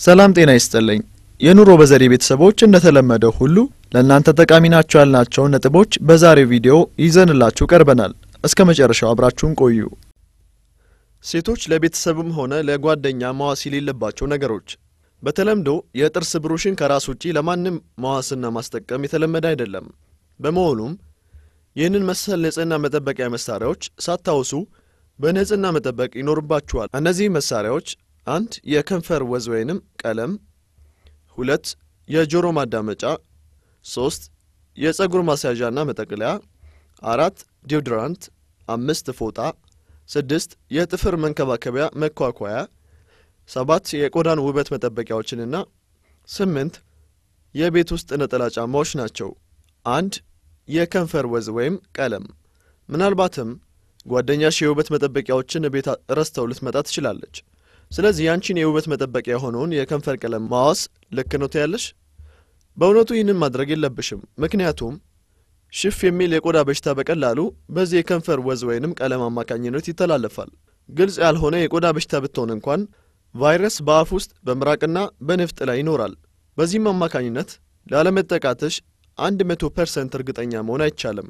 ሰላም ጤና ይስጥልኝ። የኑሮ በዘዴ ቤተሰቦች እንደተለመደው ሁሉ ለእናንተ ጠቃሚ ናቸው ያልናቸውን ነጥቦች በዛሬው ቪዲዮ ይዘንላችሁ ቀርበናል። እስከ መጨረሻው አብራችሁን ቆዩ። ሴቶች ለቤተሰብም ሆነ ለጓደኛ መዋስ የሌለባቸው ነገሮች። በተለምዶ የጥርስ ብሩሽን ከራስ ውጪ ለማንም መዋስና ማስጠቀም የተለመደ አይደለም። በመሆኑም ይህንን መሰል ንጽህና መጠበቂያ መሳሪያዎች ሳታውሱ በንጽህና መጠበቅ ይኖርባችኋል። እነዚህ መሳሪያዎች አንድ የከንፈር ወዝ ወይንም ቀለም፣ ሁለት የጆሮ ማዳመጫ፣ ሶስት የፀጉር ማስያዣና መጠቅለያ፣ አራት ዲዮድራንት፣ አምስት ፎጣ፣ ስድስት የጥፍር መንከባከቢያ መኳኳያ፣ ሰባት የቆዳን ውበት መጠበቂያዎችንና ስምንት የቤት ውስጥ ነጠላ ጫማዎች ናቸው። አንድ የከንፈር ወዝ ወይም ቀለም። ምናልባትም ጓደኛሽ የውበት መጠበቂያዎችን ቤት ረስተው ልትመጣ ትችላለች። ስለዚህ ያንቺን የውበት መጠበቂያ የሆነውን የከንፈር ቀለም ማዋስ ልክ ነው ትያለሽ? በእውነቱ ይህንን ማድረግ የለብሽም። ምክንያቱም ሽፍ የሚል የቆዳ በሽታ በቀላሉ በዚህ የከንፈር ወዝ ወይንም ቀለም አማካኝነት ይተላለፋል። ግልጽ ያልሆነ የቆዳ በሽታ ብትሆን እንኳን ቫይረስ በአፍ ውስጥ በምራቅና በንፍጥ ላይ ይኖራል። በዚህም አማካኝነት ላለመጠቃትሽ አንድ መቶ ፐርሰንት እርግጠኛ መሆን አይቻልም።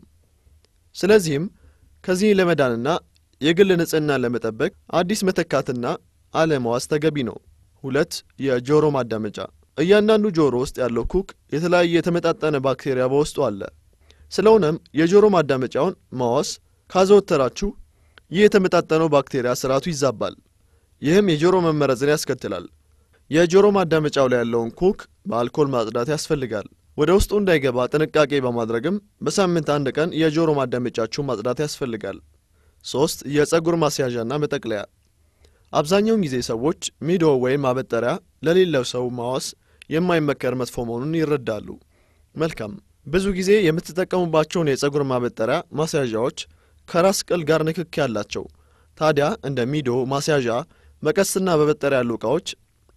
ስለዚህም ከዚህ ለመዳንና የግል ንጽህናን ለመጠበቅ አዲስ መተካትና አለማዋስ ተገቢ ነው። ሁለት የጆሮ ማዳመጫ። እያንዳንዱ ጆሮ ውስጥ ያለው ኩክ የተለያየ የተመጣጠነ ባክቴሪያ በውስጡ አለ። ስለሆነም የጆሮ ማዳመጫውን ማዋስ ካዘወተራችሁ ይህ የተመጣጠነው ባክቴሪያ ስርዓቱ ይዛባል። ይህም የጆሮ መመረዝን ያስከትላል። የጆሮ ማዳመጫው ላይ ያለውን ኩክ በአልኮል ማጽዳት ያስፈልጋል። ወደ ውስጡ እንዳይገባ ጥንቃቄ በማድረግም በሳምንት አንድ ቀን የጆሮ ማዳመጫችሁን ማጽዳት ያስፈልጋል። ሶስት የፀጉር ማስያዣና መጠቅለያ። አብዛኛውን ጊዜ ሰዎች ሚዶ ወይም ማበጠሪያ ለሌለው ሰው ማዋስ የማይመከር መጥፎ መሆኑን ይረዳሉ። መልካም። ብዙ ጊዜ የምትጠቀሙባቸውን የፀጉር ማበጠሪያ ማስያዣዎች ከራስ ቅል ጋር ንክክ ያላቸው። ታዲያ እንደ ሚዶ ማስያዣ፣ መቀስና በበጠሪያ ያሉ ዕቃዎች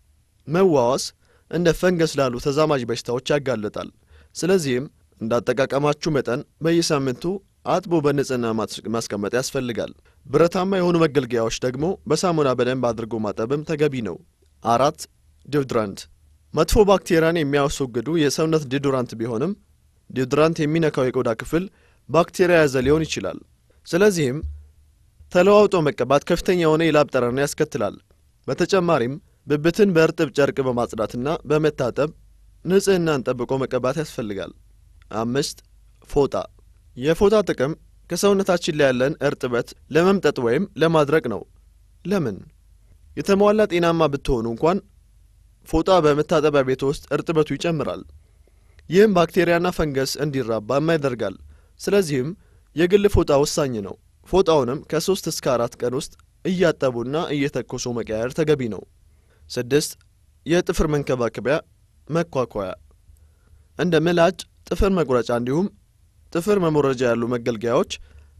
መዋዋስ እንደ ፈንገስ ላሉ ተዛማጅ በሽታዎች ያጋልጣል። ስለዚህም እንዳጠቃቀማችሁ መጠን በየሳምንቱ አጥቦ በንጽህና ማስቀመጥ ያስፈልጋል። ብረታማ የሆኑ መገልገያዎች ደግሞ በሳሙና በደንብ አድርጎ ማጠብም ተገቢ ነው። አራት ዲዮድራንት። መጥፎ ባክቴሪያን የሚያስወግዱ የሰውነት ዲዮድራንት ቢሆንም ዲዮድራንት የሚነካው የቆዳ ክፍል ባክቴሪያ ያዘ ሊሆን ይችላል። ስለዚህም ተለዋውጦ መቀባት ከፍተኛ የሆነ የላብ ጠረን ያስከትላል። በተጨማሪም ብብትን በእርጥብ ጨርቅ በማጽዳትና በመታጠብ ንጽህናን ጠብቆ መቀባት ያስፈልጋል። አምስት ፎጣ። የፎጣ ጥቅም ከሰውነታችን ላይ ያለን እርጥበት ለመምጠጥ ወይም ለማድረቅ ነው። ለምን? የተሟላ ጤናማ ብትሆኑ እንኳን ፎጣ በመታጠቢያ ቤት ውስጥ እርጥበቱ ይጨምራል። ይህም ባክቴሪያና ፈንገስ እንዲራባም ያደርጋል። ስለዚህም የግል ፎጣ ወሳኝ ነው። ፎጣውንም ከሶስት እስከ አራት ቀን ውስጥ እያጠቡና እየተኮሱ መቀያየር ተገቢ ነው። ስድስት የጥፍር መንከባከቢያ መኳኳያ እንደ ምላጭ፣ ጥፍር መቁረጫ እንዲሁም ጥፍር መሞረጃ ያሉ መገልገያዎች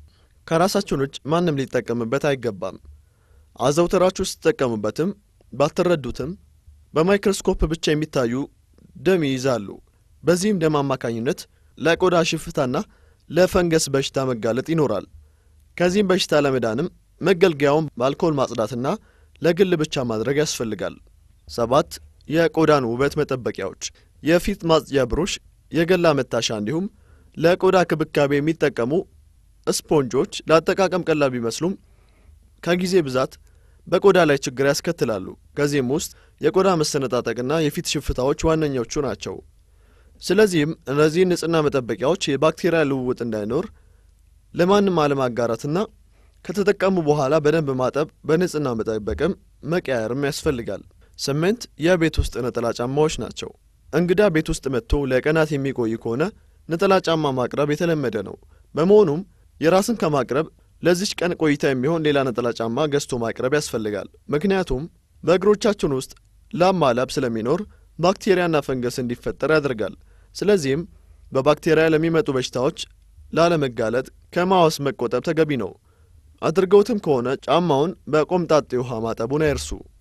ከራሳችን ውጭ ማንም ሊጠቀምበት አይገባም። አዘውተራችሁ ስትጠቀሙበትም ባትረዱትም በማይክሮስኮፕ ብቻ የሚታዩ ደም ይይዛሉ። በዚህም ደም አማካኝነት ለቆዳ ሽፍታና ለፈንገስ በሽታ መጋለጥ ይኖራል። ከዚህም በሽታ ለመዳንም መገልገያውን በአልኮል ማጽዳትና ለግል ብቻ ማድረግ ያስፈልጋል። ሰባት የቆዳን ውበት መጠበቂያዎች፣ የፊት ማጽጃ ብሩሽ፣ የገላ መታሻ እንዲሁም ለቆዳ ክብካቤ የሚጠቀሙ ስፖንጆች ለአጠቃቀም ቀላል ቢመስሉም ከጊዜ ብዛት በቆዳ ላይ ችግር ያስከትላሉ። ከዚህም ውስጥ የቆዳ መሰነጣጠቅና የፊት ሽፍታዎች ዋነኞቹ ናቸው። ስለዚህም እነዚህን ንጽህና መጠበቂያዎች የባክቴሪያ ልውውጥ እንዳይኖር ለማንም አለማጋራትና ከተጠቀሙ በኋላ በደንብ ማጠብ፣ በንጽህና መጠበቅም መቀያየርም ያስፈልጋል። ስምንት የቤት ውስጥ ነጠላ ጫማዎች ናቸው። እንግዳ ቤት ውስጥ መጥቶ ለቀናት የሚቆይ ከሆነ ነጠላ ጫማ ማቅረብ የተለመደ ነው። በመሆኑም የራስን ከማቅረብ ለዚች ቀን ቆይታ የሚሆን ሌላ ነጠላ ጫማ ገዝቶ ማቅረብ ያስፈልጋል። ምክንያቱም በእግሮቻችን ውስጥ ላብ ማላብ ስለሚኖር ባክቴሪያና ፈንገስ እንዲፈጠር ያደርጋል። ስለዚህም በባክቴሪያ ለሚመጡ በሽታዎች ላለመጋለጥ ከማዋስ መቆጠብ ተገቢ ነው። አድርገውትም ከሆነ ጫማውን በቆምጣጤ ውሃ ማጠቡን አይርሱ።